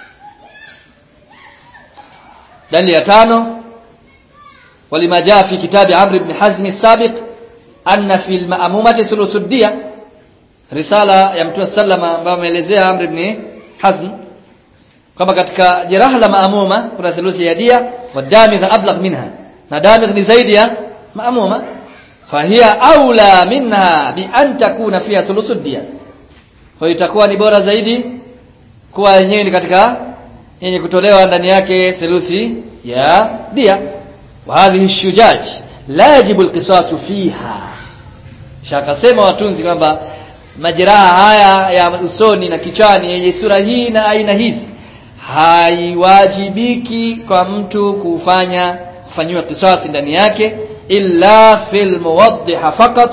A: dalili ya tano walima jaa fi kitabi Amr ibn Hazm as-sabiq anna fi al-ma'mumati thuluthudiyya risala ya Mtume sallama ambayo ameelezea Amr ibn Hazm kama katika jeraha la maamuma kuna thuluthi ya dia wa damigh ablagh minha na damigh ni zaidi ya maamuma fahiya aula minha bi an takuna fiha thuluthud dia kwa itakuwa ni bora zaidi kuwa yenyewe ni katika yenye kutolewa ndani yake theluthi ya dia wa hadhihi shujaj la yajibu alqisas fiha shakasema watunzi kwamba majeraha haya ya usoni na kichwani yenye sura hii na aina hizi haiwajibiki kwa mtu kufanya kufanyiwa kisasi ndani yake illa fil muwaddiha faqat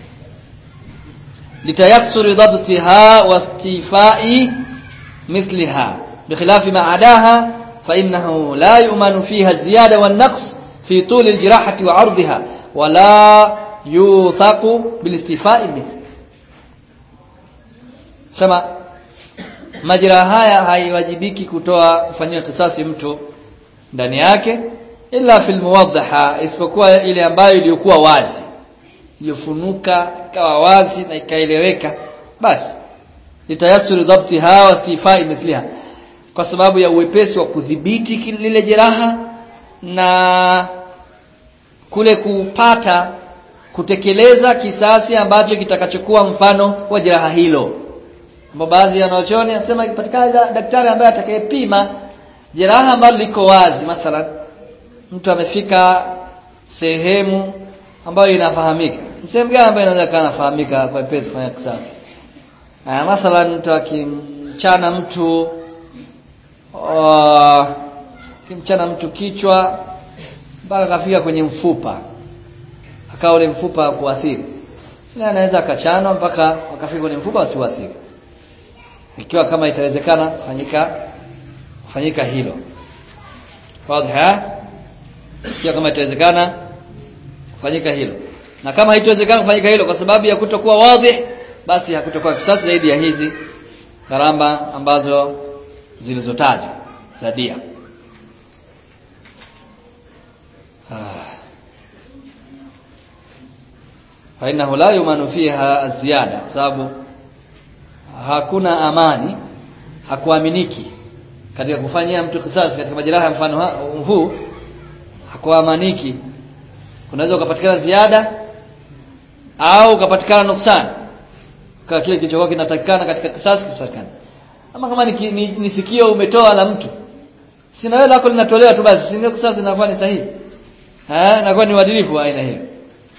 A: litayassuri dabtiha wastifai مثلها بخلاف ما عداها فإنه لا يؤمن فيها الزيادة والنقص في طول الجراحة وعرضها ولا يوثق بالاستيفاء مثل sema majeraha haya haiwajibiki kutoa kufanyiwa kisasi mtu ndani yake ila fil muwaddaha isipokuwa ile ambayo iliyokuwa wazi iliyofunuka ikawa wazi na ikaeleweka basi litayasuri dhabtiha wa istifai mithliha kwa sababu ya uwepesi wa kudhibiti lile jeraha na kule kupata kutekeleza kisasi ambacho kitakachokuwa mfano wa jeraha hilo ambapo baadhi ya wanachuoni anasema ikipatikana daktari ambaye atakayepima jeraha ambalo liko wazi mathalan mtu amefika sehemu ambayo inafahamika ni sehemu gani ambayo inaweza kana nafahamika kwa pesa kufanya kisasi ah mathalan mtu akimchana mtu uh, kimchana mtu kichwa mpaka kafika kwenye mfupa akawa ule mfupa kuathiri sina anaweza akachanwa mpaka wakafika kwenye mfupa usiuathiri ikiwa kama itawezekana fanyika fanyika hilo wazi ikiwa kama itawezekana kufanyika hilo na kama haitowezekana kufanyika hilo kwa sababu ya kutokuwa wazi basi hakutokuwa kisasi zaidi ya hizi gharama ambazo zilizotajwa za dia fainahu la yumanu fiha ziada kwa sababu hakuna amani hakuaminiki katika kufanyia mtu kisasi katika majeraha mfano huu hakuamaniki unaweza ukapatikana ziada au ukapatikana nuksani kwa kile kilichokuwa kinatakikana katika kisasi kipatikana ama kama ni, ni, ni sikio umetoa la mtu sina wewe lako linatolewa tu basi sio kisasi inakuwa ni sahihi eh inakuwa ni uadilifu wa aina hiyo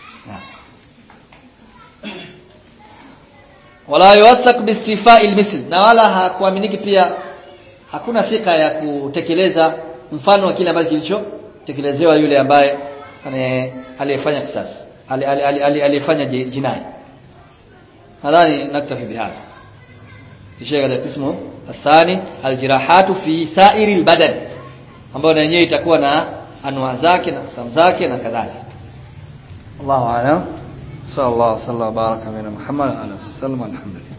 A: wala yuwathaq biistifai almithl na wala hakuaminiki pia hakuna thika ya kutekeleza mfano wa kile ambacho kilichotekelezewa yule ambaye aliyefanya kisasi aliyefanya jinai nadhani naktafi bihadha kisha katika kismu athani aljirahatu fi sa'iri albadan ambayo na yenyewe itakuwa na anwa zake na kusam zake na kadhalika Allahu a'lam sallallahu alaihi wasallam baraka ala Muhammad ala sallam alhamdulillah